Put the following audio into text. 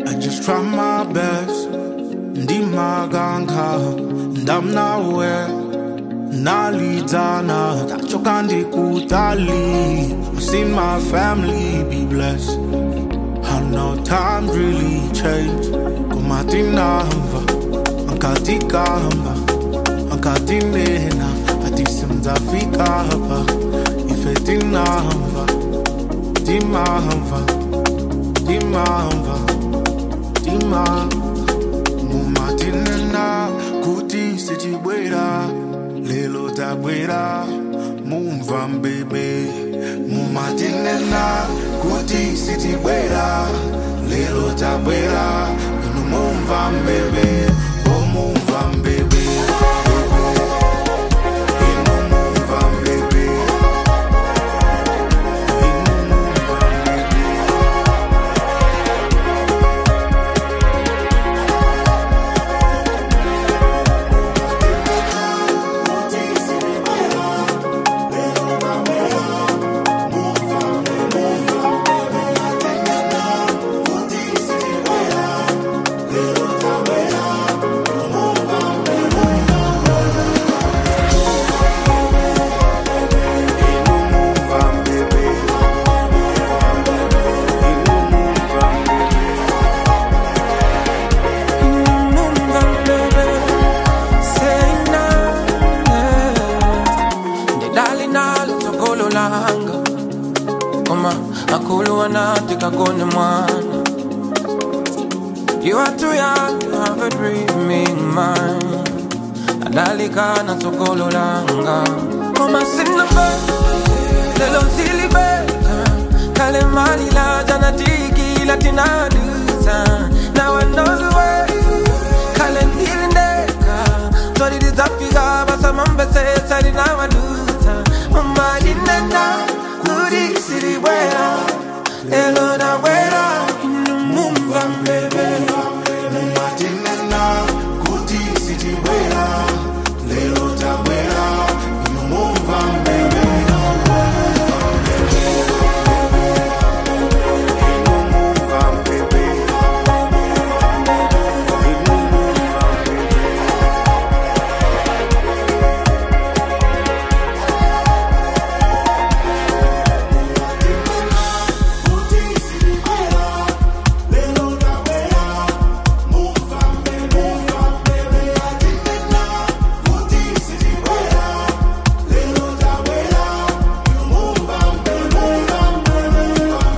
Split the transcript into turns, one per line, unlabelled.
I just try my best. Ndimaganga, ndamnawe, nalidana, tachoka ndikutali. I've seen my family be blessed. I know times really change. Kumatinamba, ankatikamba, ankatinena, atisimzafika hapa. Ifetinamba, timamba, timamba, timamba. mumatinena kuti sichibwera lelo tabwera mumva mbebe mumatinena kuti sichibwera lelo tabwera inu mumva mbebe o mumva mbebe inu mumva mbebe inu mumva mbebe
kakone mwana You are too young to have a dreaming mind Adalika na sokolo langa Mama sinabe Lelo silibe Kale mali la jana tiki latina